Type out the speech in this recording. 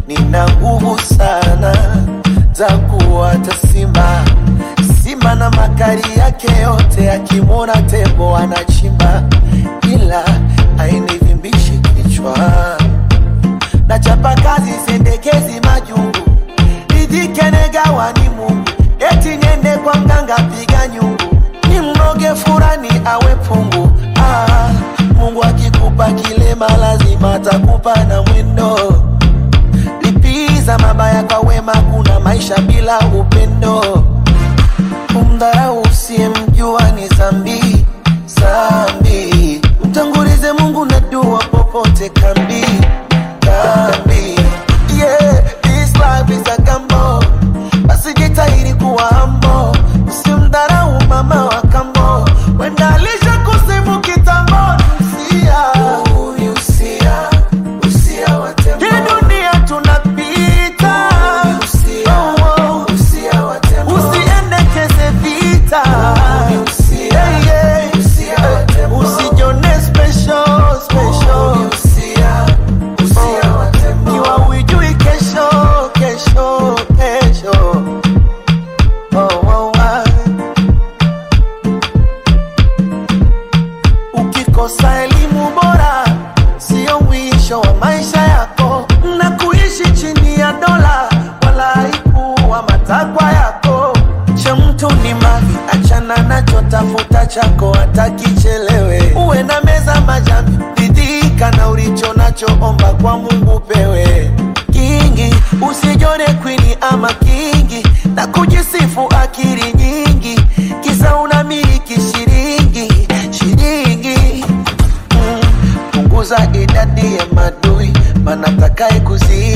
nina nguvu sana za kuwata simba simba na makali yake yote, akimwona tembo anachimba, ila ainivimbishi kichwa. Nachapa kazi sendekezi majungu, ridhike negawa ni Mungu, eti niende kwa mganga piga nyungu, ni mroge furani awe pungu. Ah, Mungu akikupa kilema lazima atakupa na mwendo lipiza mabaya kwa wema, kuna maisha bila upendo. Kumdharau usiyemjua ni zambi zambi, mtangulize Mungu na dua popote kambi kambi. Yeah, this life is a gamble, basi jitahidi kuwa humble, usimdharau mama wa kambo, wenda alisha kusifu kitambo. Usia, usia, usia wa tembo. Hii dunia tunapita, Oh, oh. usiendekeze vita Yeah, yeah. usijone special, special. Kiwa huijui kesho, kesho, kesho. Oh, oh, ah. Ukikosa elimu bora sio mwisho wa maisha yako, na kuishi chini ya dola wala haikuwa matakwa yako. Cha mtu ni mali, achana nacho, tafuta chako hata kichelewe. Uwe na meza majambi, ridhika na ulicho nacho, omba kwa Mungu pewe kingi, usijone kwini ama kingi na kujisifu akili nyingi, kisa unamiliki shilingi shilingi Mm, punguza idadi ya madui, mana takaye kuzi